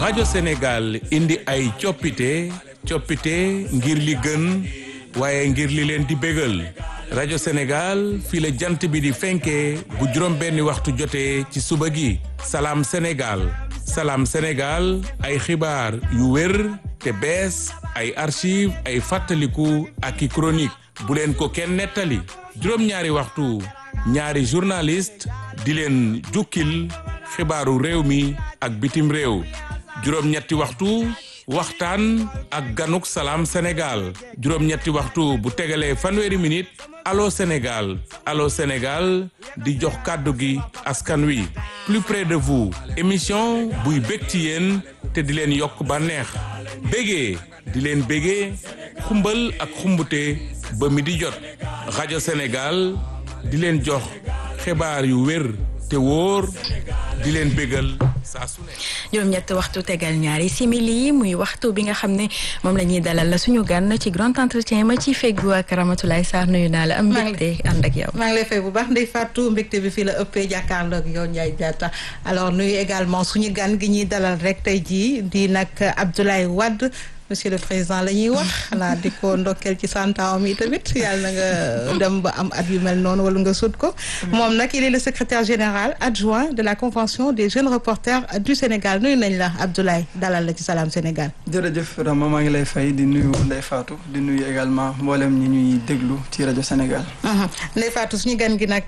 rajo Sénégal indi ay coppite coppite ngir li gën waaye ngir li leen di bégal rajo Sénégal fii la jant bi di fenkee bu juróom benni waxtu jotee ci suba gi salaam Sénégal salaam Sénégal ay xibaar yu wér te bees ay archive ay fàttaliku ak i chronique bu leen ko kenn nettali juróom-ñaari waxtu ñaari journaliste di leen jukkil xibaaru réew mi ak bitim réew juróom-ñetti waxtu waxtaan ak ganuk salaam Sénégal juróom-ñetti waxtu bu tegalee fanweeri minute allo Sénégal allo Sénégal di jox kàddu gi askan wi plus près de vous émission buy bég ci yéen te di leen yokk bànneex bégee di leen bégee xumbal ak xumbute ba mi di jot rajo Sénégal di leen jox xibaar yu wér te wóor di leen bégal saa su ne juróom-ñett waxtu tegal ñaari simili muy waxtu bi nga xam ne moom la ñuy dalal la suñu gan ci grand entretien ma ci feggu ak Ramatoulaye Sarr nuyu naa la am mbégte ànd ak yow maa ngi lay fay bu baax Ndeye Fatou mbégte bi fii la ëppee jàkkaarloo ak yow Ndiaye Diatta alors nuyu également suñu gan gi ñuy dalal rek tey jii di nag Abdoulaye Wade monsieur le président la ñuy wax xanaa di ko ndokkeel ci santaam yi tamit yàlla na nga dem ba am at yu mel noonu wala nga sut ko moom nag il est le secrétaire général adjoint de la convention des jeunes reporters du Sénégal nuyu nañ la Abdoulaye dalal la ci Salam Sénégal jërëjëf Rama maa ngi lay fay di nuyu Ndeye Fatou di nuyu également mboolem ñi ñuy déglu ci rajo Sénégal Ndeye Fatou suñu gan gi nag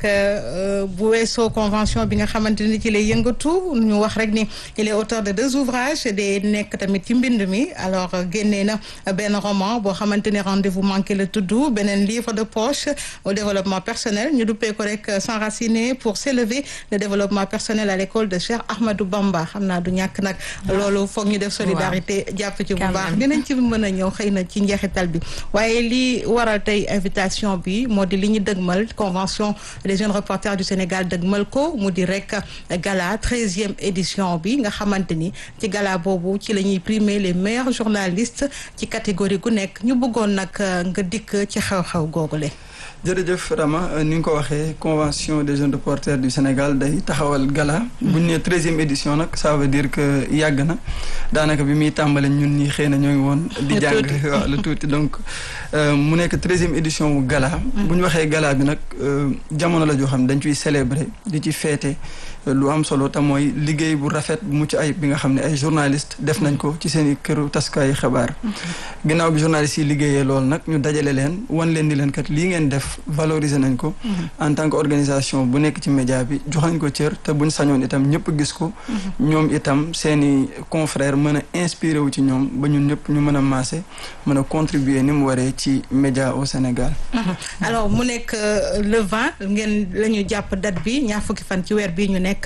bu weesoo convention bi nga xamante ni ci lay yëngatu ñu wax rek ni il est auteur de deux ouvrages de nekk tamit ci mbind mi alors génnee na benn roman boo xamante ni rendez-vous manqué la tudd beneen livre de poche au développement personnel ñu duppee ko rek s'enraciner pour s'élever le développement personnel à l'école de Cheikh Ahmadou Bamba xam naa du ñàkk nag loolu foog ñu def solidarité jàpp ci bu baax dinañ ci mën a ñëw xëy na ci njeexital bi waaye li waral tey invitation bi moo di li ñu dëgmal convention des jeunes reporters du Sénégal dëgmal ko mu di rek gala treizième édition bi nga xamante ni ci gala boobu ci la ñuy primer les meilleurs journalistes ci catégorie gu nekk ñu bëggoon nag nga dikk ci xew-xew googule jërëjëf Rama ni nga ko waxee convention des jeunes reporters du Sénégal day taxawal gala bu ñu nee treizième édition nag ça veut dire que yàgg na daanaka bi muy tàmbale ñun ñi xëy na ñoo ngi woon di jàng waaw lu tuuti donc mu nekk treizième édition wu gala bu ñu waxee gala bi nag jamono la joo xam ne dañ ciy célébrer di ci féete lu am solo te mooy liggéey bu rafet bu mucc ayib bi nga xam ne ay journalistes def nañ ko ci seen i këru taskaayu xabaar ginnaaw bi journalistes yi liggéeyee loolu nag ñu dajale leen wan leen ni leen kat lii ngeen def valoriser nañ ko en tant que organisation bu nekk ci média bi jox nañ ko cër te buñ sañoon itam ñëpp gis ko ñoom itam seen i confrères mën a inspiré wu ci ñoom ba ñun ñëpp ñu mën a maase mën a contribuer ni mu waree ci média au Sénégal alors mu nekk le 20 ngeen la ñu jàpp date bi ñaar fukki fan ci weer bii ñu nekk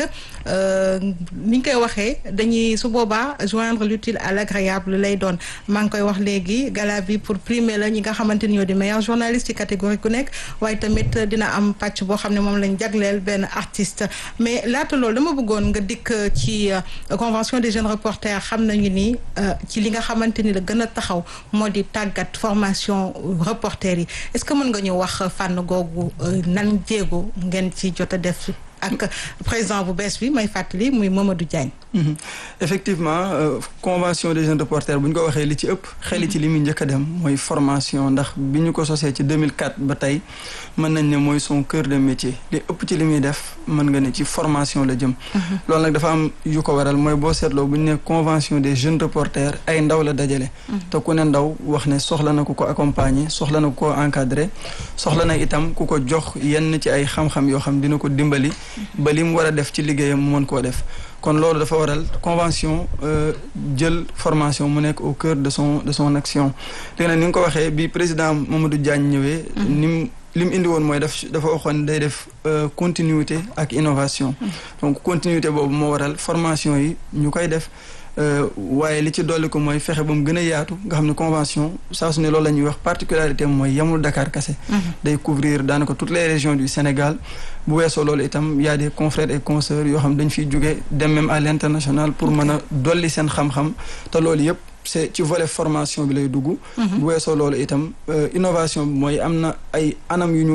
ni ñu koy waxee dañuy su boobaa joindre l'utile à l'agréable lay doon maa ngi koy wax léegi gala bi pour primer la ñi nga xamante ni ñoo di meilleur journaliste ci catégorie ku nekk waaye tamit dina am pàcc boo xam ne moom lañ jagleel benn artiste mais laata loolu dama bëggoon nga dikk ci convention des jeunes reporters xam nañu ni ci li nga xamante ni la gën a taxaw moo di tàggat formation reporter yi est-ce que mën nga ñu wax fànn googu nan jéego ngeen ci jot a def ak président bu bees bi may fàttali muy Mamadou Diagne. effectivement convention des jeunes reporters bu ñu ko waxee li ci ëpp xel ci li muy njëkk a dem mooy formation ndax bi ñu ko sosee ci 2004 ba tey mën nañ ne mooy son cœur de métier li ëpp ci li muy def mën nga ne ci formation la jëm. loolu nag dafa am yu ko waral mooy boo seetloo bu ñu ne convention des jeunes reporters ay ndaw la dajale. te ku ne ndaw wax ne soxla na ku ko accompagner soxla na ku ko encadrer soxla na itam ku ko jox yenn ci ay xam-xam yoo xam dina ko dimbali. ba li mu war a def ci liggéeyam mu mën koo def kon loolu dafa waral convention jël formation mu nekk au cœur de son de son action léegi nag ni nga ko waxee bi président Mamadou Diagne ñëwee ni mu li mu indi woon mooy daf dafa waxoon day def continuité ak innovation donc continuité boobu moo waral formation yi ñu koy def waaye li ci dolli ko mooy fexe ba mu gën a yaatu nga xam ne convention saa su ne loolu la ñuy wax particularité mooy yamul Dakar kese day couvrir daanaka toutes les régions du Sénégal bu weesoo loolu itam y a des confrères et consoeurs yoo xam dañ fiy jóge dem même à l'international pour mën a dolli seen xam-xam te loolu yëpp c'est ci volet formation bi lay dugg bu weesoo loolu itam innovation bi mooy am na ay anam yu ñu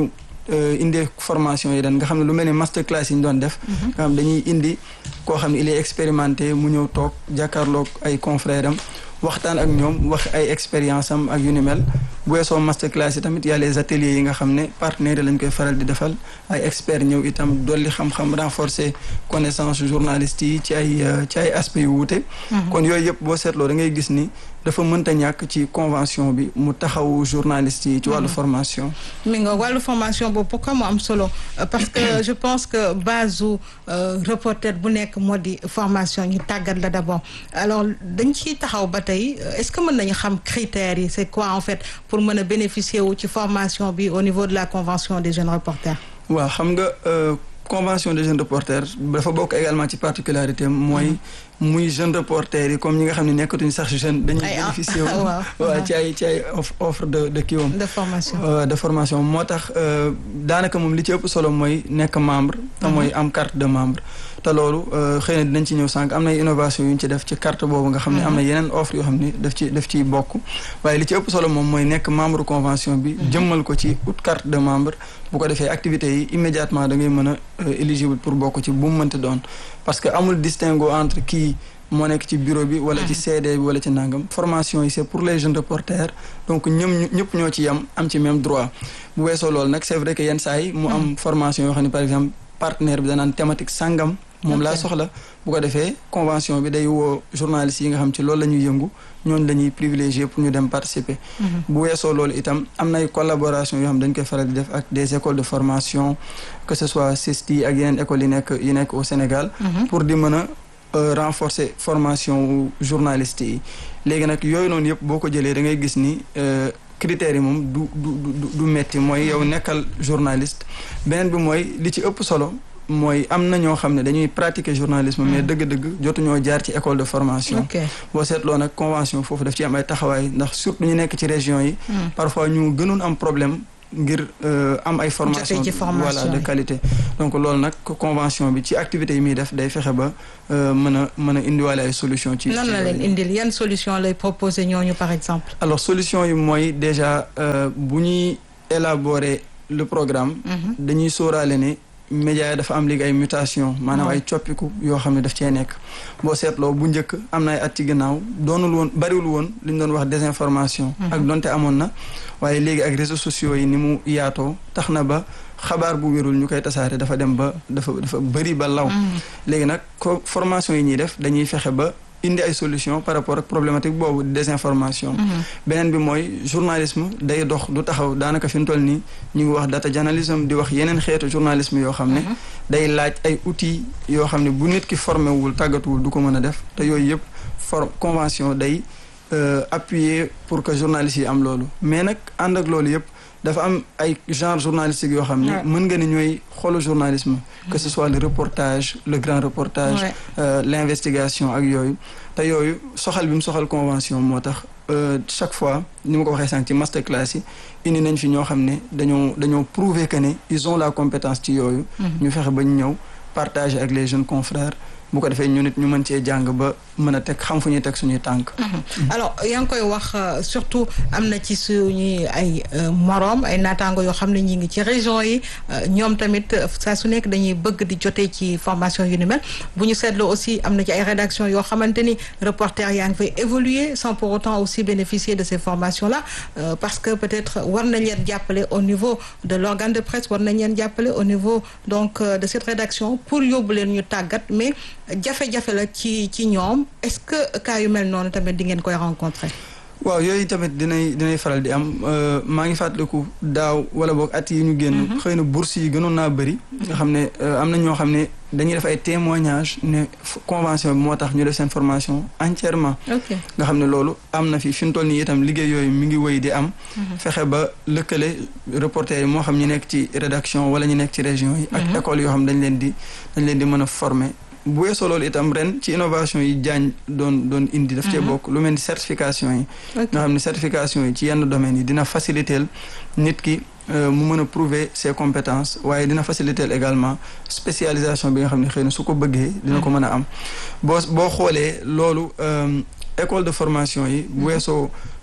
indee formation yi dan nga xam ne lu mel ni master class yi ñu doon def nga xam dañuy indi koo xam ne il est expérimenté mu ñëw toog jàkkaarloog ay confrères am waxtaan ak ñoom wax ay expérience am ak yu ni mel bu weesoo master class yi tamit y a les ateliers yi nga xam ne partenaires lañ koy faral di defal ay experts ñëw itam dolli xam-xam renforcer connaissance journalistes yi ci ay ci ay aspects yu wuute kon yooyu yëpp boo seetloo da ngay gis ni dafa mënta ñàkk ci convention bi mu taxaw journalistes yi ci wàllu formation mi nga wàllu formation boobu pourquoi mu am solo parce que je pense que base u reporter bu nekk moo di formation ñu tàggat la d'abord alors dañ ciy taxaw ba tey est-ce que mën nañu xam critères yi c'est quoi en fait pour mën a bénéficier wu ci formation bi au niveau de la convention des jeunes reporters waaw xam nga convention des jeunes reporters dafa bokk également ci particularité mooy muy jeune reporter yi comme ñi nga xam ne nekkatuñu sax jeune dañuy bénéficier wu waaw ci ay ci ay offre de de kiiwam de formation de formation moo tax daanaka moom li ci ëpp solo mooy nekk membre te mooy am carte de membre te loolu xëy na dinañ ci ñëw sànq am na innovation yu ñu ci def ci carte boobu nga xam ne am na yeneen offre yoo xam ne daf ci daf ciy bokk waaye li ci ëpp solo moom mooy nekk membre convention bi jëmmal ko ci ut carte de membre bu ko defee activités yi immédiatement da ngay mën a éligible pour bokk ci bu mu mënti doon parce que amul distinguo entre kii moo nekk ci bureau bi wala ci CD bi wala ci nangam formation yi c'est pour les jeunes reporters donc ñëm ñëpp ñoo ci yem am ci même droit bu weesoo loolu nag c'est vrai que yenn saa yi mu am formation yoo xam ne par exemple partenaire bi danaan thématique sangam moom laa soxla bu ko defee convention bi day woo journalistes yi nga xam ci loolu la ñuy yëngu ñooñu la ñuy privilégier pour ñu dem participer bu weesoo loolu itam am nay collaboration yoo xam dañ koy faral di def ak des écoles de formation que ce soit CESTI ak yeneen écoles yi nekk yi nekk au Sénégal pour di mën a renforcer formation journalistes yi léegi nag yooyu noonu yëpp boo ko jëlee da ngay gis ni critères yi moom du du du du metti mooy yow nekkal journaliste beneen bi mooy li ci ëpp solo mooy am na ñoo xam ne dañuy pratiquer journalisme mais dëgg-dëgg jotuñoo jaar ci école de formation boo seetloo nag convention foofu daf ci am ay taxawaay ndax surtout ñu nekk ci région yi parfois ñu gënoon am problème ngir am ay formation voilà de qualité donc loolu nag convention bi ci activités yi muy def day fexe ba mën a mën a indiwaale ay solution ci nan la leen indil yan solution lay proposer ñooñu par exemple alors solution yi mooy déjà bu ñuy élaborer le programme dañuy sóoraale ne média dafa am léegi ay mutation maanaam ay coppiku yoo xam ne daf cee nekk boo seetloo bu njëkk am na ay at ci gannaaw doonul woon bariwul woon li ñu doon wax désinformation ak donte amoon na waaye léegi ak réseaux sociaux yi ni mu yaatoo tax na ba xabaar bu wérul ñu koy tasaare dafa dem ba dafa dafa bëri ba law léegi nag ko formation yi ñuy def dañuy fexe ba indi ay solution par rapport ak problématique boobu désinformation beneen bi mooy journalisme day dox du taxaw daanaka fi mu toll nii ñu ngi wax data journalisme di wax yeneen xeetu journalisme yoo xam ne day laaj ay outils yoo xam ne bu nit ki formé wul tàggatuwul du ko mën a def te yooyu yëpp for convention day appuyer pour que journalistes yi am loolu mais nag ànd ak loolu yëpp dafa am ay genre journalistique yoo xam ne mën nga ne ñooy xolu journalisme que ce soit le reportage le grand reportage l'investigation ak yooyu te yooyu soxal bi mu soxal convention moo tax chaque fois ni ma ko waxee sànq ci master class yi indi nañ fi ñoo xam ne dañoo dañoo prouver que ne ils ont la compétence ci yooyu ñu fexe ba ñu ñëw partager ak les jeunes confrères bu ko defee ñu nit ñu mën cee jàng ba mën a teg xam fu ñuy teg suñuy tànk. alors yaa ngi koy wax surtout am na ci suñuy ay moroom ay naataango yoo xam ne ñi ngi ci région yi ñoom tamit saa su nekk dañuy bëgg di jotee ci formation yu ni mel bu ñu seetloo aussi am na ci ay rédaction yoo xamante ni reporter yaa ngi fay évoluer sans pour autant aussi bénéficier de ces formations là parce que peut-être war nañ leen jàppale au niveau de l'organe de presse war nañ leen jàppale au niveau donc de cette rédaction pour yóbbu leen ñu tàggat mais jafe-jafe la ci ci ñoom est-ce que cas yu mel noonu tamit di ngeen koy rencontrer. waaw yooyu tamit dinay dinay faral di am maa ngi fàttaliku daaw wala boog at yi ñu génn. xëy na bourse yi gënoon naa bëri. nga xam ne am na ñoo xam ne dañuy def ay témoignages ne convention bi moo tax ñu def seen formation entièrement. nga xam ne loolu am na fi fi mu toll nii itam liggéey yooyu mi ngi wéy di am. fexe ba lëkkale reporter yi moo xam ñu nekk ci rédaction wala ñu nekk ci région yi. ak école yoo xam dañ leen di dañ leen di mën a former. bu weesoo loolu itam ren ci innovation yi jaañ doon doon indi daf cee bokk lu mel ni certification yi nga xam ne certification yi ci yenn domaines yi dina faciliter nit ki mu mën a prouver ses compétences waaye dina faciliter également spécialisation bi nga xam ne xëy na su ko bëggee dina ko mën a am boo boo xoolee loolu école de formation yi bu weesoo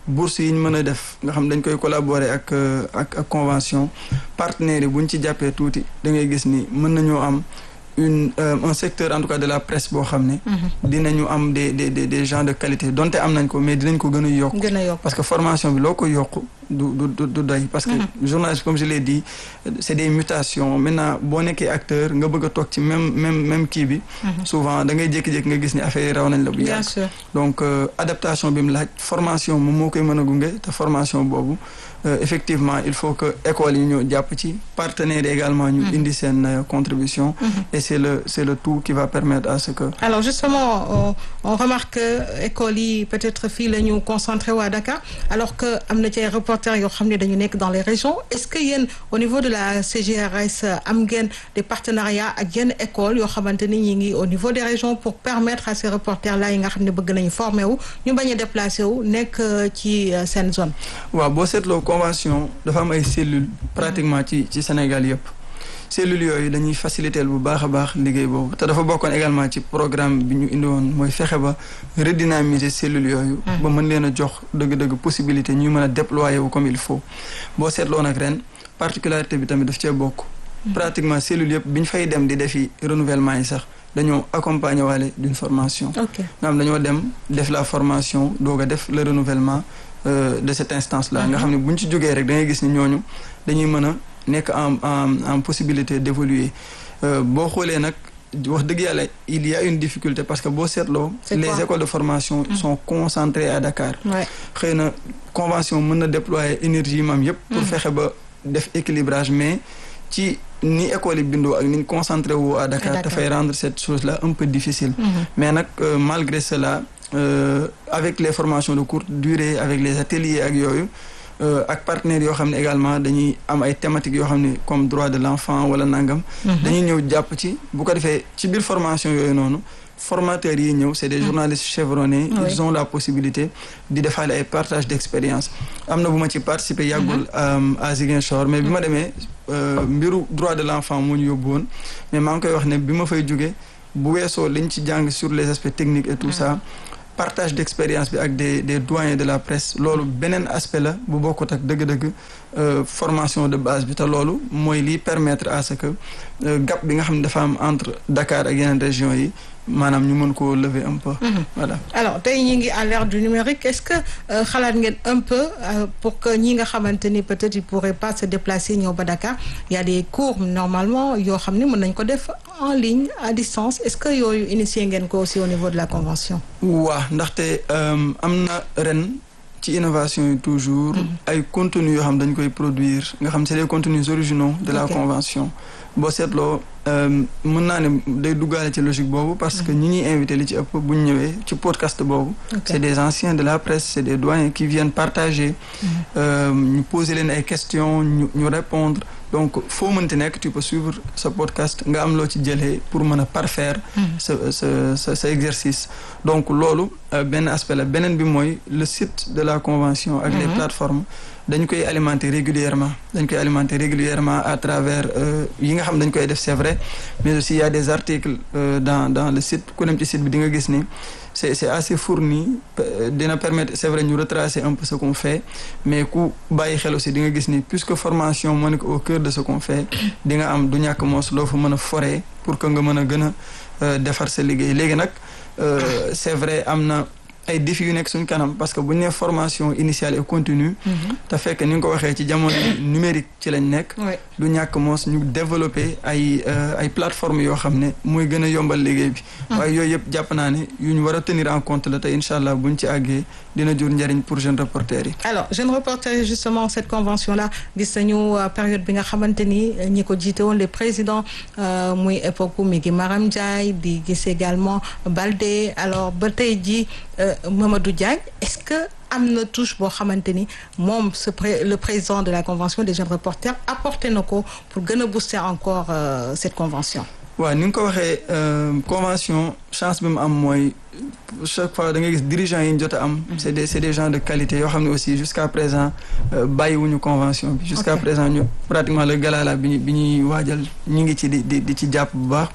bourse yi ñu mën a def nga xam dañ koy collaborer ak ak ak convention partenaires yi bu ñu ci jàppee tuuti da ngay gis ni mën nañoo am une euh, un secteur en tout cas de la presse boo xam ne. dinañu am des des des des gens de qualité donte am nañ ko mais dinañ ko gën a yokk. gën a yokk parce que formation bi loo ko yokk du du du du doy. parce que journaliste comme je l'ai dit c' est des mutations maintenant boo nekkee acteur nga bëgg a toog ci même même même kii bi. souvent da ngay jékki-jékki nga gis ni affaire yi raw nañ la bu bien yàgg. sûr donc euh, adaptation bi mu laaj formation moom moo koy mën a gunge te formation boobu euh, effectivement il faut que école yi ñëw jàpp ci partenaires yi également ñu indi seen euh, contribution et c'est le c'est le tout qui va permettre à ce que alors justement on, on remarque que école yi peut-être fii la ñu concentré waa Dakar alors que am na ci ay reporters yoo xam ne dañu nekk dans les régions est-ce que yéen au niveau de la CGRS am ngeen des partenariats ak yenn écoles yoo xamante ni ñi ngi au niveau des régions pour permettre à ces reporters là yi nga xam ne bëgg nañu former wu ñu bañ a déplacé wu nekk euh, ci euh, seen zone waaw boo seetloo convention dafa am ay cellules pratiquement ci ci Sénégal yëpp cellules yooyu dañuy faciliter bu baax a baax liggéey boobu te dafa bokkoon également ci programme bi ñu indi woon mooy fexe ba redynamiser cellules yooyu ba mën leen a jox dëgg-dëgg possibilité ñuy mën a déployer wu comme il faut boo seetloo nag ren particularité bi tamit daf cee bokk pratiquement cellules yëpp bi ñu fay dem di defi renouvellement yi sax dañoo accompagner waale d'une formation ok nga xam dañoo dem def la formation doog a def le renouvellement euh, de cette instance là nga xam ne bu ñu ci jógee rek da ngay gis ni ñooñu dañuy mën a nekk en en en possibilité d'évoluer Euh, boo xoolee nag wax dëgg yàlla il y a une difficulté parce que boo seetloo C'est les quoi? écoles de formation sont concentrées à Dakar ouais. xëy na convention mën na déployer énergie mam yépp pour fexe ba def équilibrage mais ci ni école yi bindoo ak ni ñu concentré wu à Dakar Dakar. dafay rendre cette chose là un peu difficile mais nag euh, malgré cela euh, avec les formations de courte durée avec les ateliers ak yooyu euh, ak partenaires yoo xam ne également dañuy am ay thématiques yoo xam ne comme droit de l'enfant wala nangam dañuy ñëw jàpp ci bu ko defee ci biir formation yooyu noonu formateurs yi ñëw c'est des journalistes chevronnés Oui. ils ont la possibilité di defaale ay partage d'expérience am na bu ma ci participer yàggul euh, à Ziguinchor mais bi ma demee euh, mbiru droit de l'enfant moo ñu yóbbu woon mais maa ngi koy wax ne bi ma fay jóge bu weesoo liñ ci jàng sur les aspects techniques et tout ça partage d'expérience bi ak des des doyens de la presse loolu beneen aspect la bu bokkut ak dëgg-dëgg euh, formation de base bi te loolu mooy liy permettre à ce que euh, gap bi nga xam ne dafa am entre Dakar ak yeneen régions yi maanaam ñu mën koo lever un peu voilà alors tey ñi ngi à l'ère du numérique est-ce que euh, xalaat ngeen un peu euh, pour que ñi nga xamante ni peut-être ils pourraient pas se déplacer ñëw ba Dakar il y a des cours normalement yoo xam ne mën nañ ko def en ligne à distance est-ce que yooyu initié ngeen ko aussi au niveau de la convention waa ndaxte euh, am na ren ci innovation yi toujours ay contenus yoo xam dañ koy produire nga xam c'est des contenus originaux de la Ok. convention boo seetloo euh, mën naa ne day duggaale ci logique boobu parce que ñi ñuy invité li ci ëpp bu ñu ñëwee ci podcast boobu Ok. c'est des anciens de la presse c'est des doyens qui viennent partager euh, ñu poser leen ay questions ñu ñu répondre donc foo mënti nekk tu peux suivre ce podcast nga am loo ci jëlee pour mën a parfaire sa sa sa sa exercice donc loolu euh, benn aspect la beneen bi mooy le site de la convention ak les plateformes dañ koy alimenter régulièrement dañ koy alimenter régulièrement à travers euh, yi nga xam dañ koy def c'est vrai mais aussi il y a des articles euh, dans dans le site ku dem ci site bi di nga gis ni c'est c'est assez fourni euh, dina permettre c'est vrai ñu retracer un peu ce qu'on fait mais ku bàyyi xel aussi di nga gis ni puisque formation moo nekk au cœur de ce qu'on fait di nga am du ñàkk moos loo fa mën a forer pour que nga mën a gën a euh, defar sa liggéey léegi nag euh, c'est vrai am na ay défis yu nekk suñ kanam parce que bu ñu nee formation initiale et continue te fekk ni nga ko waxee ci jamono numérique ci lañ nekk ouais. du ñàkk moos ñu développer ay euh, ay plateformes yoo xam ne mooy gën a yombal liggéey bi waaye yooyu yëpp jàpp naa ne yu ñu war a tenir en compte la te incha allah buñ ci àggee dina jur njëriñ pour jeunes reporters yi alors jeune reporter justement cette convention là gis nañu euh, période bi nga xamante ni euh, ñi ko jiite woon les présidents euh, muy époque mi ngi Maram Ndiaye di gis également Baldé alors ba tey jii euh, Mamadou Diagne est-ce que am na touche boo xamante ni moom ce pré le président de la convention des jeunes reporters apporté na ko pour gën a booster encore euh, cette convention waaw ni nga ko waxee euh, convention chance bi mu am mooy chaque fois da ngay gis dirigeants yi ñu jot a am c'est des c'est des gens de qualité yoo xam ne aussi jusqu'à présent euh, bàyyiwuñu convention bi jusqu'à Ok. présent ñu pratiquement le gala là bi ñu bi ñuy waajal ñu ngi ci di di di ci jàpp bu baax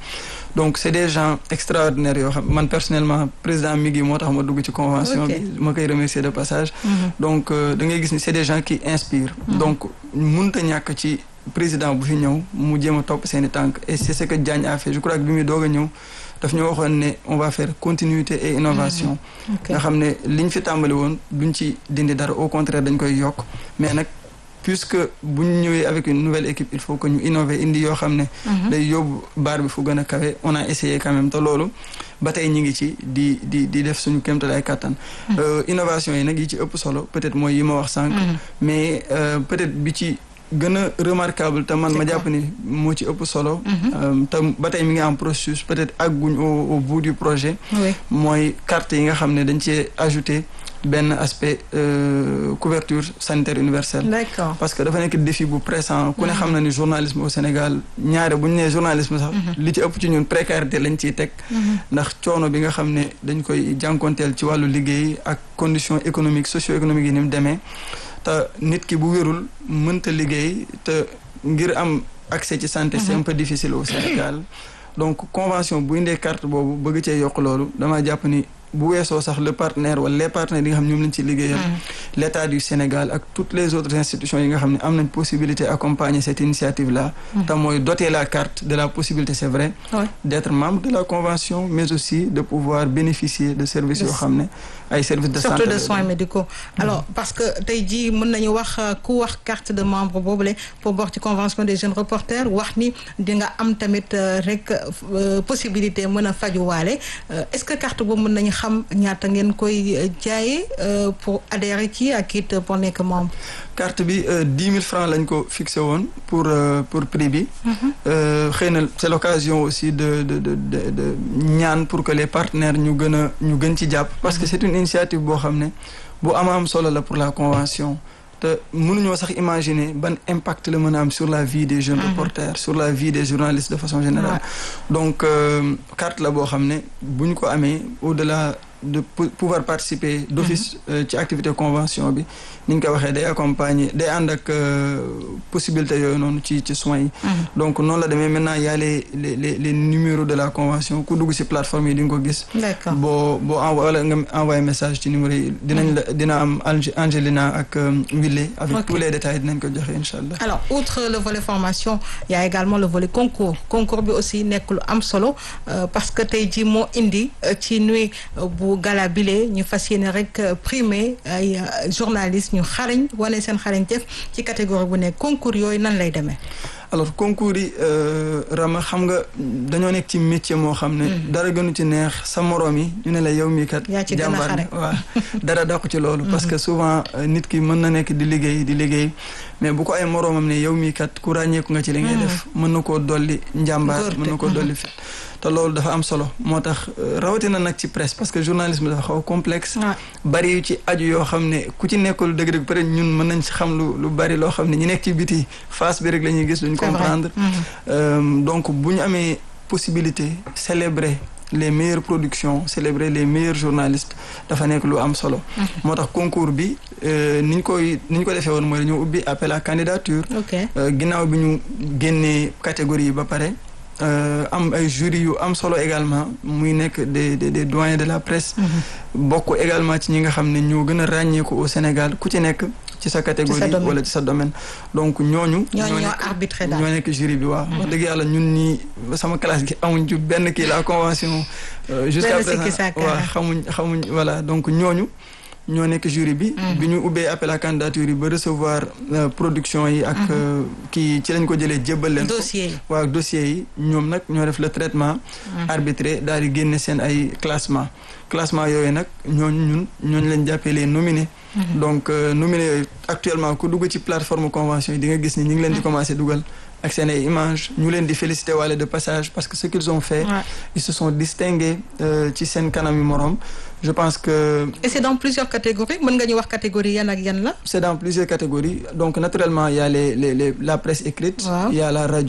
donc c'est des gens extraordinaires yoo xam man personnellement président mi ngi moo tax ma dugg ci convention bi ma koy remercier de passage donc da ngay gis ni c'est des gens qui inspirent donc mënta ñàkk ci président bu fi ñëw mu jéem a topp seen i tànk et c'est ce que Diagne a fait je crois que bi muy doog a ñëw daf ñu waxoon ne on va faire continuité et innovation nga xam ne liñ fi tàmbali woon duñ ci dindi dara au contraire dañ koy yokk mais nag puisque bu ñu ñëwee avec une nouvelle équipe il faut que ñu innover indi yoo xam ne day yóbbu baar bi fu gën a kawe on a essayé quand même te loolu ba tey ñi ngi ci di di di def suñu kéemtalaay kàttan innovation yi nag yi ci ëpp solo peut-être mooy yi ma wax sànq mais peut-être bi ci gën a remarquable te man ma jàpp ni moo ci ëpp solo te ba tey mi ngi am processus peut-être àgguñ au au bout du projet mooy carte yi nga xam ne dañ cee ajouté benn aspect couverture sanitaire universelle d'accord parce que dafa nekk défi bu pressant ku ne xam na ni journalisme au Sénégal ñaare bu ñu nee journalisme sax li ci ëpp ci ñun précarité lañ ciy teg ndax coono bi nga xam ne dañ koy jànkonteel ci wàllu liggéey ak conditions économiques socio-économiques yi ni mu demee te nit ki bu wérul mënta liggéey te ngir am accès ci santé c'est un peu difficile au Sénégal donc convention bu indee carte boobu bëgg cee yokk loolu dama jàpp ni bu weesoo sax le partenaire wala les partenaires yi nga xam ñoom lañ ci liggéeyal l'état du Sénégal ak toutes les autres institutions yi nga xam ne am nañ possibilité accompagner cette initiative là te mooy doter la carte de la possibilité c'est vrai d'être membre de la convention mais aussi de pouvoir bénéficier de services yoo xam ne ay services de santé surtout de soins médicaux alors parce que tey jii mën nañu wax ku wax carte de membre boobule pour bokk ci convention des jeunes reporters wax ni di nga am tamit rek possibilité mën a fajuwaale est-ce que carte boobu mën nañu xam ñaata ngeen koy jaayee pour adhérer ci ak it pour nekk membre. carte bi dix mille francs lañ ko fixé woon pour pour prix bi. xëy na c'est l'occasion aussi de de de de ñaan pour que les partenaires ñu gën a ñu gën ci jàpp. parce que c'est une initiative boo xam ne bu ama am solo la pour la convention. te mënuñoo sax imaginer ban impact la mën a am sur la vie des jeunes reporters sur la vie des journalistes de façon générale donc carte la boo xam ne bu ñu ko amee au-delà de pouvoir participer d'office ci activité convention bi ni ñu ko waxee day accompagner day ànd ak possibilité yooyu noonu ci ci soins yi donc noonu la demee maintenant y a les les les les numéros de la convention ku dugg ci plateforme yi di nga ko gis boo boo envoyé wala nga envoyé message ci numéro yi dinañ la dina am Angelina ak Wille avec tous les détails dinañ ko joxe incha allah alors outre le volet formation y a également le volet concours concours bi aussi nekk lu am solo parce que tey jii moo indi ci nuit bu gala bile ñu fas yéene rek primer ay journalistes ñu xarañ wane seen xarañteef ci catégorie bu nekk concours yooyu nan lay demee. alors concours yi Rama xam nga dañoo nekk ci métier moo xam ne. dara gënu ci neex sa moroom yi ñu ne la yow mii kat. yaa ci gën a xare waaw dara dàqu ci loolu. parce que souvent nit ki mën na nekk di liggéey di liggéey mais bu ko ay moroomam ne yow mii kat ku ràññeeku nga ci li ngay def. mën na koo dolli njàmbaar mën na koo dolli fit te loolu dafa am solo moo tax rawatina nag ci presse parce que journalisme dafa xaw complexe. bari yu ci aju yoo xam ne ku ci nekkul dëgg-dëgg peut-être ñun mën nañ ci xam lu lu bari loo xam ne ñi nekk ci biti face bi rek la ñuy gis duñ comprendre. donc bu ñu amee possibilité célébrer les meilleures productions célébrer les meilleurs journalistes dafa nekk lu am solo. moo tax concours bi ni ñu koy ni ñu ko defee woon mooy dañoo ubbi appel à candidature. ginnaaw bi ñu génnee catégorie yi ba pare. am ay jury yu am solo également muy nekk des des des doyens de la presse. bokk également ci ñi nga xam ne ñoo gën a ràññeeku au Sénégal ku ci nekk. ci sa catégorie wala ci sa domaine donc ñooñu. ñooñu ñoo arbitré daal ñoo nekk jury bi waaw. wax dëgg yàlla ñun ñii sama classe gi amuñ ci benn kii la convention. jusqu'à présent waaw xamuñ xamuñ voilà donc ñooñu. ñoo nekk jury bi. bi ñu ubbee appel à candidature yi ba recevoir production yi ak kii ci lañ ko jëlee jébbal leen. dossier yi waaw dossier yi ñoom nag ñoo def le traitement. arbitré daal di génne seen ay classement classement yooyu nag ñooñu ñun ñooñu lañ jàppee les nominés. donc nominés yooyu actuellement ku dugg ci plateforme convention yi di nga gis ni ñu ngi leen di commencer dugal. ak seen ay images ñu leen di féliciter walla de passage parce que ce qu'ils ont fait ouais. ils se sont distingués ci seen kanam yu moroom je pense que. et c'est dans plusieurs catégories mën nga ñu wax catégorie yan ak yan la. c'est dans plusieurs catégories donc naturellement il y a les les les la presse écrite. Wow. il y a la radio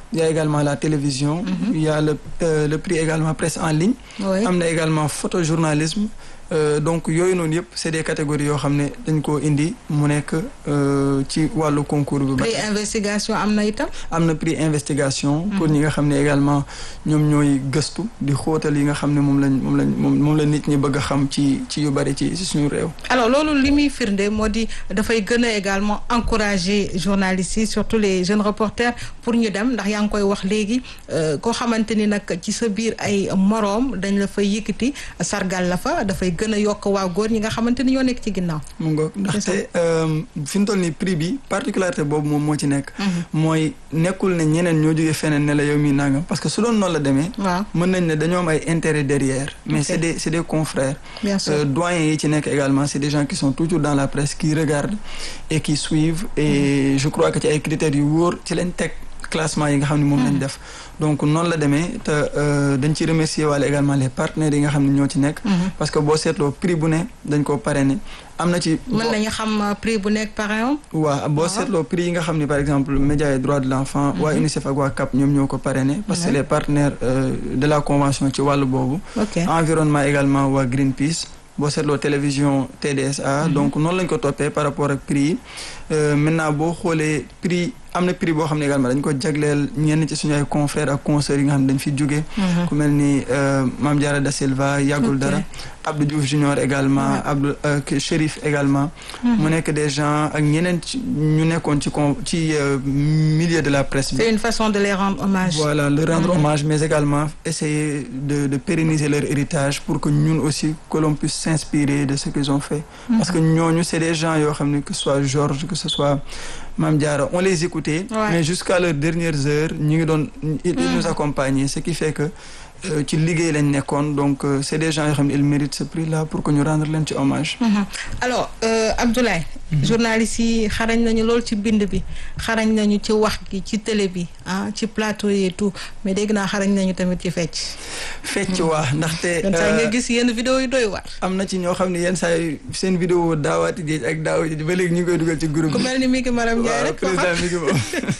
il y a également la télévision il y a le euh, le prix également presse en ligne Oui. am na également photojournalisme Euh, donc yooyu noonu yëpp c'est des catégories yoo xam ne dañ koo indi mu nekk euh, ci wàllu concours bi ba prix investigation am na itam. am na prix investigation pour ñi nga xam ne également ñoom ñooy gëstu di xóotal yi nga xam ne moom lañ moom lañ moom moom la nit ñi bëgg a xam ci ci yu bari ci ci suñu réew alors loolu li muy firnde moo di dafay gën a également encourager journalistes yi surtout les jeunes reporters pour ñu dem ndax yaa ngi koy wax léegi euh, koo xamante ni nag ci sa biir ay moroom dañ la fay yëkkati sargal la fa dafay gën a yokk waa góor ñi nga xamante ni ñoo nekk ci ginnaaw. mu ngoog ndaxte fi mu toll nii prix bi particularité boobu moom moo ci nekk mooy nekkul ne ñeneen ñoo jógee feneen ne la yow mi nangam parce que su doon noonu la demee waaw mën nañ ne dañoo am ay intérêt derrière mais Ok. c'est des c'est des confrères bien sûr. Euh, doyens yi ci nekk également c'est des gens qui sont toujours dans la presse qui regardent et qui suivent et je crois que ci ay critères yu wóor ci lañ teg classement yi nga xam ne moom lañ def donc noonu la demee te euh, dañ ci remercier wala également les partenaires yi nga xam ne ñoo ci nekk parce que boo seetloo prix bu ne dañ koo parrainé am na ci mën nañu xam euh, prix bu nekk par exemple. waaw boo seetloo prix yi nga xam ne par exemple médias et droits de l'enfant waa UNICEF ak waa CAP ñoom ñoo ko parrainé parce que Ouais. les partenaires euh, de la convention ci wàllu boobu ok environnement également waa Greenpeace boo seetloo télévision TDSA donc noonu lañ ko toppee par rapport ak prix yi Euh, maintenant boo xoolee prix am na prix boo xam ne également dañ ko jagleel ñenn ci suñu ay confrères ak consoeurs yi nga xam ne dañ fi jóge ku mel ni euh, Mame Diarra Da Silva yàggul Ok. dara Abdou Diouf Junior également Ouais. Abdou euh, Chérif également mu nekk des gens ak ñeneen ci ñu nekkoon ci con ci euh, milieu de la presse bi c'est une façon de les rendre hommage. voilà leur rendre hommage mais également essayer de de pérenniser leur héritage pour que ñun aussi que l'on puisse s'inspirer de ce qu'ils ont fait parce que ñooñu c'est des gens yoo xam ne que ce soit Georges que ce soit Mame Diarra on les écoutait Ouais. mais jusqu'à leurs dernières heures ñu ngi doon ils ils nous accompagnaient ce qui fait que euh, ci liggéey lañ nekkoon donc euh, c'est des gens yoo xam ne ils méritent ce prix là pour que ñu rendre leen ci hommage Mhm. alors euh, Abdoulaye journalistes yi xarañ nañu lool ci bind bi xarañ nañu ci wax gi ci télé bi ah ci plateau yi et tout mais dégg naa xarañ nañu tamit ci fecc fecc waa ndaxte yenn saa yi euh, nga gis yenn vidéo yu doy waar am na ci ñoo xam ne yenn saa yi seen vidéo daawaati géej ak daaw ji ba léegi ñu ngi koy dugal ci groupe ku bi mel ni Miki Maram Ndiaye waaw rek ko président xam mi ngi moom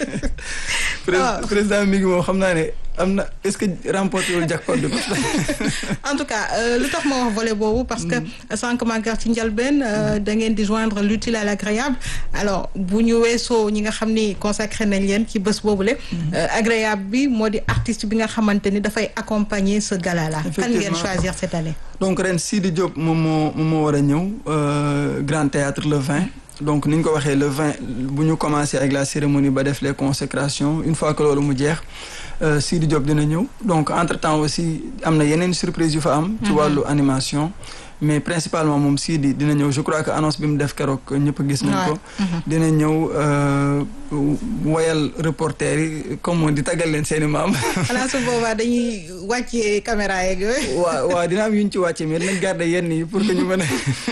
Prés- Ah. président mi ngi moom xam naa ne am na est-ce que remporté wul jackpot bi parce que en tout cas euh, lu tax ma wax volet boobu parce que sànq Maguette ci njëlbeen euh, da ngeen di joindre l'utile à l'agréable alors bu ñu weesoo ñi nga xam ni consacré nañ leen ci bés boobule euh, agréable bi moo di artiste bi nga xamante ni dafay accompagner ce gala là kan ngeen Effectivement. choisir cette année donc ren Sidi Diop moom moo moom moo war a ñëw euh, Grand Théâtre le 20 donc ni ñu ko waxee le 20 bu ñu commencé avec la cérémonie ba def les consécrations une fois que loolu mu jeex euh, Sidi Diop dina ñëw donc entre temps aussi am na yeneen surprise yu fa am ci wàllu animation mais principalement moom Sidi dina ñëw je crois que annonce bi mu def keroog ñëpp gis nañ ko dina ñëw euh, woyal reporter yi comme di taggal leen seeni maam xanaa su boobaa dañuy wàccee caméra yeeg yooyu waaw waaw dina am yu ñu ci wàcce mais dinañ garder yenn yi pour que ñu mën a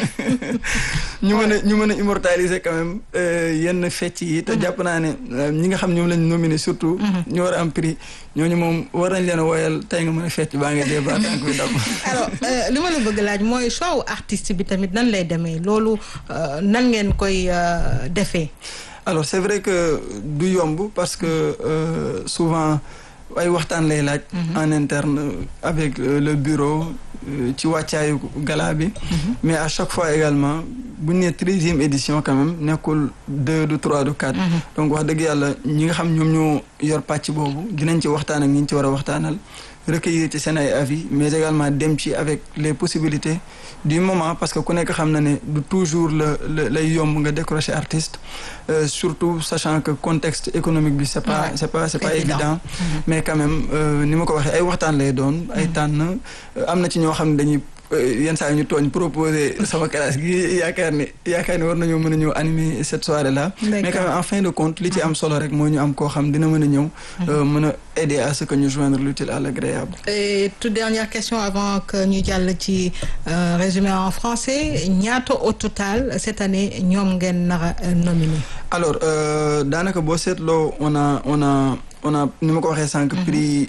ñu mën a ñu mën a immortaliser quand même euh, yenn fecc yi te jàpp naa ne euh, ñi nga xam ñoom lañ nominé surtout ñu war a am prix ñooñu moom war nañ leen a woyal tey nga mën a fecc baa nga dee ba tànk bi dam alors euh, li ma la bëgg laaj mooy choix wu artiste bi tamit nan lay demee loolu euh, nan ngeen koy euh, defee alors c'est vrai que du yomb parce que euh, souvent ay waxtaan lay laaj en interne avec euh, le bureau euh, ci wàccaayu gala bi mais à chaque fois également bu ñu nee treizième édition quand même nekkul deux du trois du quatre donc wax dëgg yàlla ñi nga xam ñoom ñoo yor pàcc boobu dinañ ci waxtaan ak ñi ñu ci war a waxtaanal recueillir ci seen ay avis mais également dem ci avec les possibilités du moment parce que ku nekk xam na ne du toujours la la lay yomb nga décrocher artiste euh, surtout sachant que contexte économique bi c'est pas Ouais, c'est pas c'est c'est pas évident. évident mais quand même euh, ni ma ko waxee ay waxtaan lay doon ay tànn euh, am na ci ñoo xam ne dañuy euh, yenn saa yi ñu tooñ proposer sama classe gi yaakaar ne yaakaar ne war nañoo mën a ñëw animer cette soirée là mais quand même en fin de compte li ci am solo rek moo ñu am koo xam dina mën a ñëw euh, mën a aider à ce que ñu joindre l'utile à l'agréable Et toute dernière question avant que ñu jàll ci euh, résumé en français ñaata au total cette année ñoom ngeen nar a euh, nominé alors euh, daanaka boo seetloo on a on a on a ni ma ko waxee sànq. prix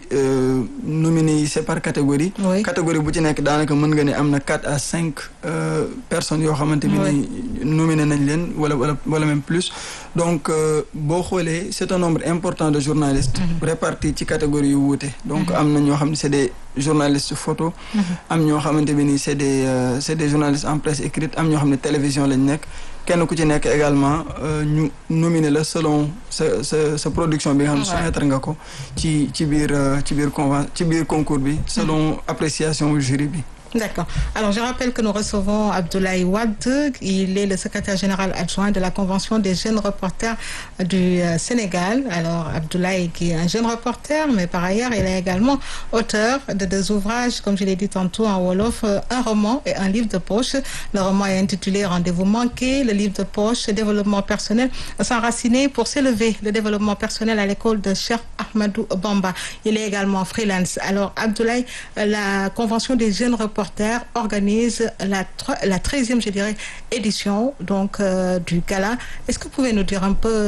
nominé yi c'est par catégorie. Oui. catégorie bu ci nekk daanaka mën nga ne am na quatre à cinq euh, personnes yoo xamante bi ni nominé nañ leen wala wala wala même plus donc euh, boo xoolee c'est un nombre important de journalistes. répartis ci catégorie yu wuute. donc am na ñoo xam ne c'est des journalistes photo. am ñoo xamante bi ni c'est des euh, c'est des journalistes en presse écrite am ñoo xam ne télévision lañ nekk. kenn ku ci nekk également ñu nominé la selon sa sa sa production bi nga xam ne soumettre nga ko ci ci biir ci biir conven ci biir concours bi selon appréciation jury bi D'accord. Alors, je rappelle que nous recevons Abdoulaye Wade. Il est le secrétaire général adjoint de la Convention des jeunes reporters du euh, Sénégal. Alors, Abdoulaye qui est un jeune reporter, mais par ailleurs, il est également auteur de deux ouvrages, comme je l'ai dit tantôt en Wolof, euh, un roman et un livre de poche. Le roman est intitulé Rendez-vous manqué. Le livre de poche, Développement personnel, s'enraciner pour s'élever. Le développement personnel à l'école de Cheikh Ahmadou Bamba. Il est également freelance. Alors, Abdoulaye, euh, la Convention des jeunes reporters organise la, la 13e, je dirais, édition donc, euh, du gala. Est-ce que vous pouvez nous dire un peu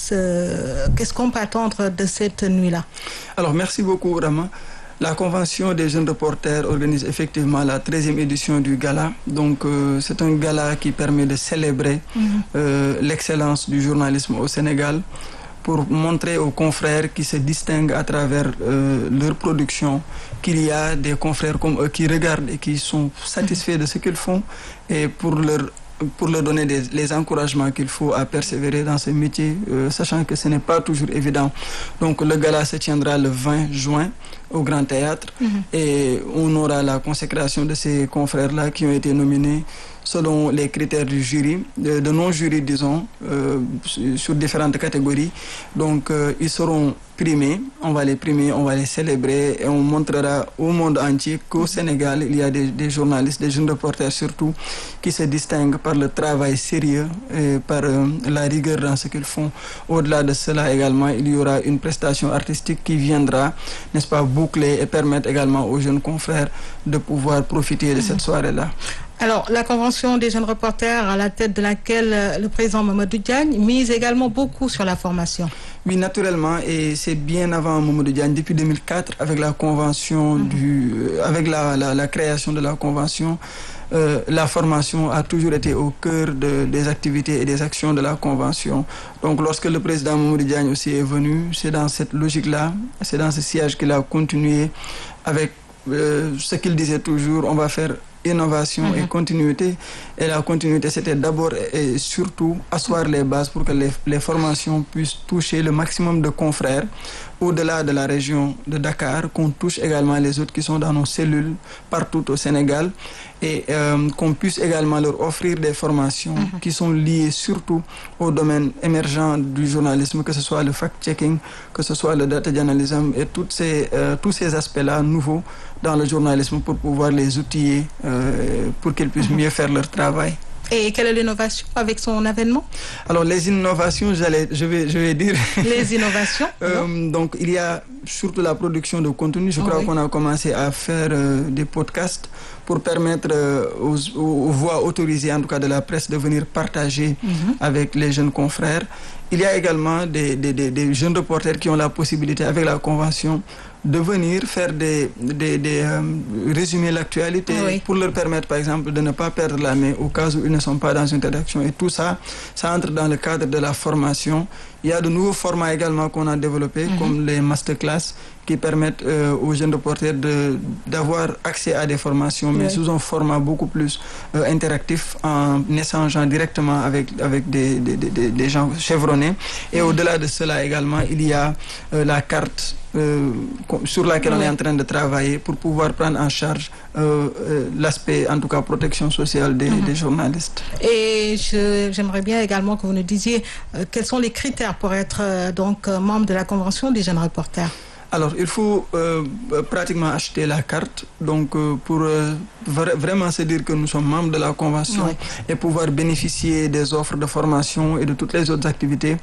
ce... qu'est-ce qu'on peut attendre de cette nuit-là Alors, merci beaucoup, Rama. La Convention des jeunes reporters organise effectivement la 13e édition du gala. Donc, euh, c'est un gala qui permet de célébrer mm -hmm. euh, l'excellence du journalisme au Sénégal pour montrer aux confrères qui se distinguent à travers euh, leur production qu'il y a des confrères comme eux qui regardent et qui sont satisfaits de ce qu'ils font et pour leur pour leur donner des, les encouragements qu'il faut à persévérer dans ce métier, euh, sachant que ce n'est pas toujours évident. Donc le gala se tiendra le 20 juin au Grand Théâtre mm -hmm. et on aura la consécration de ces confrères-là qui ont été nominés selon les critères du jury, de, de non-jury, disons, euh, sur différentes catégories. Donc, euh, ils seront primés, on va les primer, on va les célébrer et on montrera au monde entier qu'au Sénégal, il y a des, des, journalistes, des jeunes reporters surtout, qui se distinguent par le travail sérieux et par euh, la rigueur dans ce qu'ils font. Au-delà de cela également, il y aura une prestation artistique qui viendra, n'est-ce pas, boucler et permettre également aux jeunes confrères de pouvoir profiter de cette soirée-là. Alors, la Convention des jeunes reporters, à la tête de laquelle euh, le président Mamadou Diagne mise également beaucoup sur la formation. Oui, naturellement, et c'est bien avant Mamadou Diagne, depuis 2004, avec la convention mm -hmm. du, euh, avec la, la, la, création de la convention, euh, la formation a toujours été au cœur de, des activités et des actions de la convention. Donc, lorsque le président Mamadou Diagne aussi est venu, c'est dans cette logique-là, c'est dans ce siège qu'il a continué avec ce qu'il disait toujours, on va faire innovation mm -hmm. et continuité. Et la continuité, c'était d'abord et surtout asseoir les bases pour que les, les, formations puissent toucher le maximum de confrères au-delà de la région de Dakar, qu'on touche également les autres qui sont dans nos cellules partout au Sénégal et euh, qu'on puisse également leur offrir des formations mm -hmm. qui sont liées surtout au domaine émergent du journalisme, que ce soit le fact-checking, que ce soit le data journalism et toutes ces, euh, tous ces aspects-là nouveaux dans le journalisme pour pouvoir les outiller euh, pour qu'ils puissent mieux faire leur travail. Et quelle est l'innovation avec son avènement Alors les innovations, j'allais, je vais, je vais dire. Les innovations. euh, donc il y a surtout la production de contenu. Je crois oui. qu'on a commencé à faire euh, des podcasts pour permettre euh, aux, aux, voix autorisées, en tout cas de la presse, de venir partager mm -hmm. avec les jeunes confrères. Il y a également des, des, des, des jeunes reporters qui ont la possibilité, avec la convention, de venir faire des, des, des euh, résumer l'actualité oui. pour leur permettre, par exemple, de ne pas perdre la main au cas où ils ne sont pas dans une rédaction. Et tout ça, ça entre dans le cadre de la formation. Il y a de nouveaux formats également qu'on a développés, mm -hmm. comme les masterclass, qui permettent euh, aux jeunes reporters d'avoir accès à des formations, mais oui. sous un format beaucoup plus euh, interactif, en échangeant directement avec, avec des, des, des, des gens chevronnés. Et mm -hmm. au-delà de cela également, il y a la carte euh, sur laquelle oui. on est en train de travailler pour pouvoir prendre en charge euh, euh, l'aspect, en tout cas, protection sociale des, mm -hmm. des journalistes. Et j'aimerais bien également que vous nous disiez quels sont les critères pour être donc membre de la Convention des jeunes reporters Alors, il faut euh, pratiquement acheter la carte donc euh, pour euh, vra- vraiment se dire que nous sommes membres de la convention Oui. et pouvoir bénéficier des offres de formation et de toutes les autres activités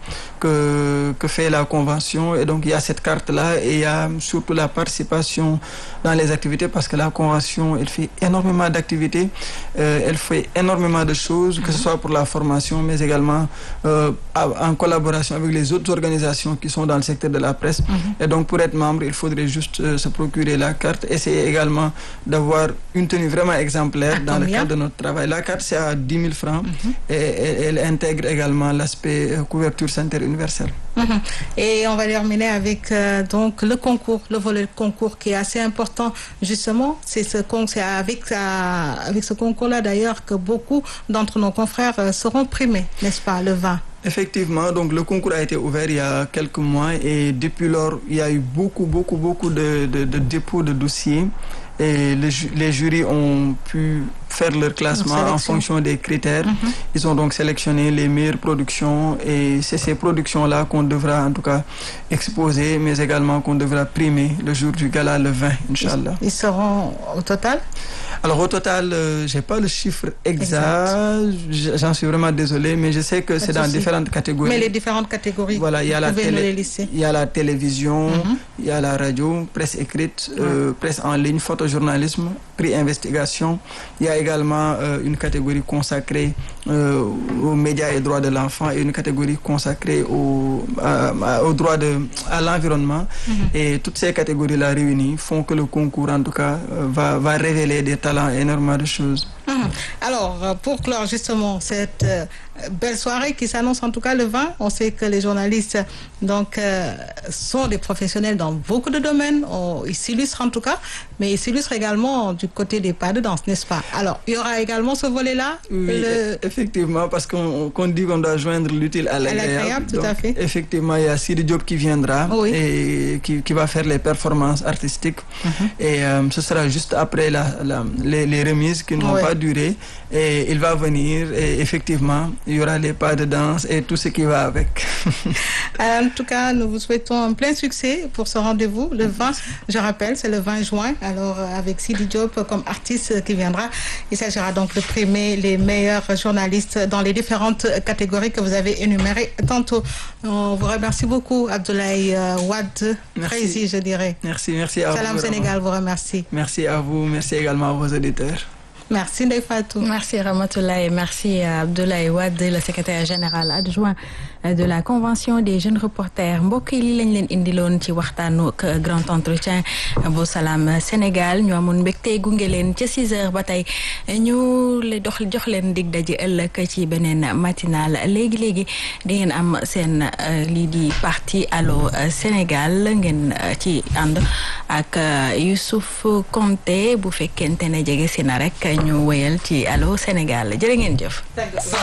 que, que fait la convention. Et donc, il y a cette carte-là et il y a surtout la participation dans les activités parce que la convention, elle fait énormément d'activités, euh, elle fait énormément de choses, que ce soit pour la formation, mais également euh, à- en collaboration avec les autres organisations qui sont dans le secteur de la presse. Et donc, pour être membre, il faudrait juste euh, se procurer la carte, essayer également d'avoir une tenue vraiment exemplaire À dans le combien cadre de notre travail. La carte, c'est à 10 000 francs et, et- elle intègre également l'aspect euh, couverture sanitaire universelle. Mhm. Et on va terminer avec euh, donc le concours, le volet concours qui est assez important justement. C'est ce con- c'est avec ça- avec ce concours-là d'ailleurs que beaucoup d'entre nos confrères euh, seront primés, n'est-ce pas, le 20. Effectivement, donc le concours a été ouvert il y a quelques mois et depuis lors, il y a eu beaucoup, beaucoup, beaucoup de, de, de dépôts de dossiers et les, ju- les jurys ont pu faire leur classement en sélection. fonction des critères. Ils ont donc sélectionné les meilleures productions et c'est ces productions-là qu'on devra en tout cas exposer, mais également qu'on devra primer le jour du gala le 20, Inch'Allah. Ils seront au total Alors au total, euh, j'ai pas le chiffre exact, J- j'en suis vraiment désolé, mais je sais que Pas c'est de dans souci. différentes catégories. Mais les différentes catégories, Voilà, il y a vous la pouvez nous les télé, lister. il y a la télévision, Mhm. il y a la radio, presse écrite, euh, presse en ligne, photojournalisme, prix investigation. Il y a également euh, une catégorie consacrée euh, aux médias et droits de l'enfant et une catégorie consacrée au, à- à- aux droits de, à l'environnement. Et toutes ces catégories-là réunies font que le concours, en tout cas, euh, va, va révéler des talents et énormément de choses. Mhm. Alors, euh, pour clore justement cette euh, belle soirée qui s'annonce en tout cas le 20, on sait que les journalistes donc euh, sont des professionnels dans beaucoup de domaines. On- ils s'illustrent en tout cas, mais ils s'illustrent également du côté des pas de danse, n'est-ce pas Alors, il y aura également ce volet-là. Oui, le- e- effectivement, parce qu'on qu'on dit qu'on doit joindre l'utile à l'agréable. l'agréable, tout à Donc, fait. Effectivement, il y a Sidi Diop qui viendra Oui. et qui, qui va faire les performances artistiques. Et euh, ce sera juste après la, la- les, les remises qui n'ont Oui. pas duré. Et il va venir et effectivement, il y aura les pas de danse et tout ce qui va avec. En tout cas, nous vous souhaitons un plein succès pour ce rendez-vous le 20. Je rappelle, c'est le 20 juin. Alors, euh, avec Sidi Diop comme artiste euh, qui viendra, il s'agira donc de primer les meilleurs journalistes dans les différentes catégories que vous avez énumérées tantôt. On vous remercie beaucoup, Abdoulaye euh, Wad, Merci. Crazy, je dirais. Merci, merci à vous. Salam vraiment. Sénégal vous remercie. Merci à vous, merci également à vos auditeurs. Merci, Ndeye Fatou. Merci Ramatoulaye, merci à Abdoulaye Wade, le secrétaire général adjoint de la convention des jeunes reporters mbokk yi li lañ leen indiloon ci waxtaanu ak grand entretien bu Salam Sénégal ñu amoon mbégte gunge leen ca 6 heures ba tey ñu le dox jox leen dig daje ëllëg ci beneen matinal léegi léegi di ngeen am seen euh, lii di parti Allô Sénégal ngeen euh, ci ànd ak euh, Youssouf Konté bu fekkente ne jege si na rek ñu wéyal ci Allô Sénégal jërë ngeen jëf.